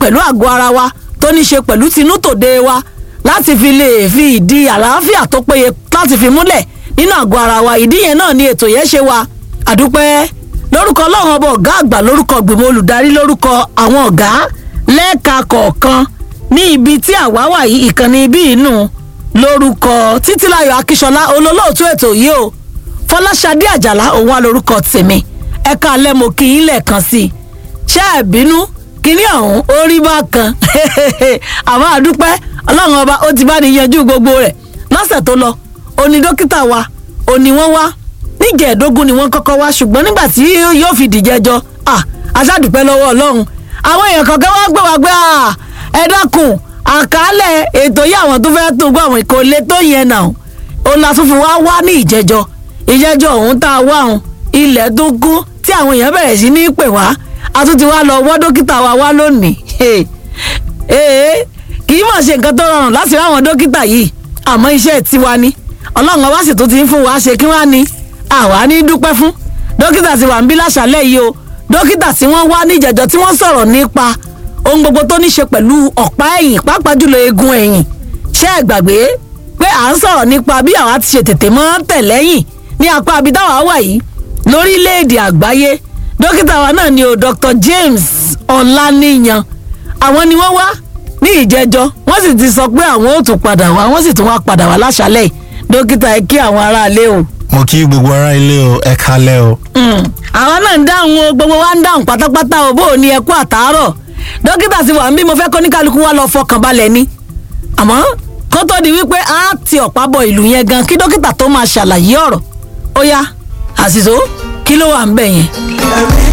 pẹ̀lú àgọ́ ara wa tó ní ṣe pẹ̀lú tinútòde wa láti fi lè fi ìdí àlàáfíà tó péye láti fi múlẹ̀ nínú àgọ́ ara wa ìdí yẹn náà ni ètò yẹn ṣe wa àdúpẹ́ lórúkọ ọlọ́run ọba ọ̀gá àgbà lórúkọ gbìmọ̀ olùdarí lórúkọ àwọn ọ̀gá lẹ́ẹ̀ka kọ̀ọ̀kan ní ibi tí àwa wà yìí ìkànnì ibi inú lórúkọ títílayọ̀ akíṣọlá olólóòtú ètò yìí o fọláṣadé àjàlá òun wà lórúkọ tèmi ẹ̀ka alẹ́ mo kí yín lẹ́ẹ̀kan sí i ṣé ẹ̀ bínú kíní ọ̀hún ó rí bákan àmọ́ àdúpẹ́ ọlọ́run ọba ó ti bá ní yanjú gbogbo rẹ̀ lọ́sẹ̀ tó lọ òní dókítà wa òní wọ́n wá níjẹ̀ẹ́dógún ni wọ́n kọ́kọ́ wá ṣùgbọ́n nígbà tí yóò fi dìjẹ́jọ́ aṣáàdùpẹ́ lọ́wọ́ ọlọ́run àwọn èèyàn kọ̀ọ̀kan wá gbé wá gbé ẹ dákun àkàálẹ̀ ètò yìí àwọn tó fẹ́ tó gbọ́ àwọn ìkólé tó yẹn náà ó la tún fi wá wá ní ìjẹ́jọ́ ìjẹ́jọ́ ọ̀hún tá a wá ọ̀hún ilẹ̀ tó kún tí àwọn èèyàn bẹ̀rẹ̀ sí ní pè wá a tún ti wá lọ wọ́ dókítà wa wá lónìí ee kì í mọ̀ ṣe nǹkan tó rọrùn láti ráwọn dókítà yìí àmọ́ iṣẹ́ tiwa ni ọlọ́run ọba sì tó ti ń fún wa ṣe kí wọ́n á ní àwa ní dúpẹ́ fún dókítà ti wà ń bí láṣálẹ̀ yìí o dókítà tí wọ́n wá ní ìjẹ̀jọ́ tí wọ́n sọ̀rọ̀ nípa ohun gbogbo tó ní ṣe pẹ̀lú ọ̀pá ẹ̀yìn pàápàá jùlọ eegun ẹ̀yìn ṣé ẹ gbàgbé pé à ń sọ̀rọ̀ nípa bí àwa ti ṣe tètè mọ́ tẹ̀lẹ́yìn ní apá abitáwa wà yìí lórílẹ̀‐èdè àgbáyé dókítà wa náà ni o Dr. James Ọláníyan àwọn ni wọ́n wá ní ìjẹjọ́ wọ́n sì ti sọ pé àwọn ò tún padà wá wọ́n sì tún wá padà wá láṣálẹ̀ dókítà ẹ kí àwọn aráalé o. mo kí gbogbo ará ilé o ẹ kalẹ̀ o. àwọn náà ń dáhùn o gbogbo wa ń dáhùn pátápátá o bó o ní ẹ kú àtàárọ̀ dókítà ti wà ń bí mo fẹ́ kọ́ ní kálukú wa lọ fọkàn balẹ̀ ni àmọ́ kó tó di wípé a ti ọ̀pá bọ ìlú yẹn gan kí dókítà tó máa ṣàlàyé ọ̀rọ̀ ó yá àṣìṣó kí ló wà ń bẹ̀ yẹn.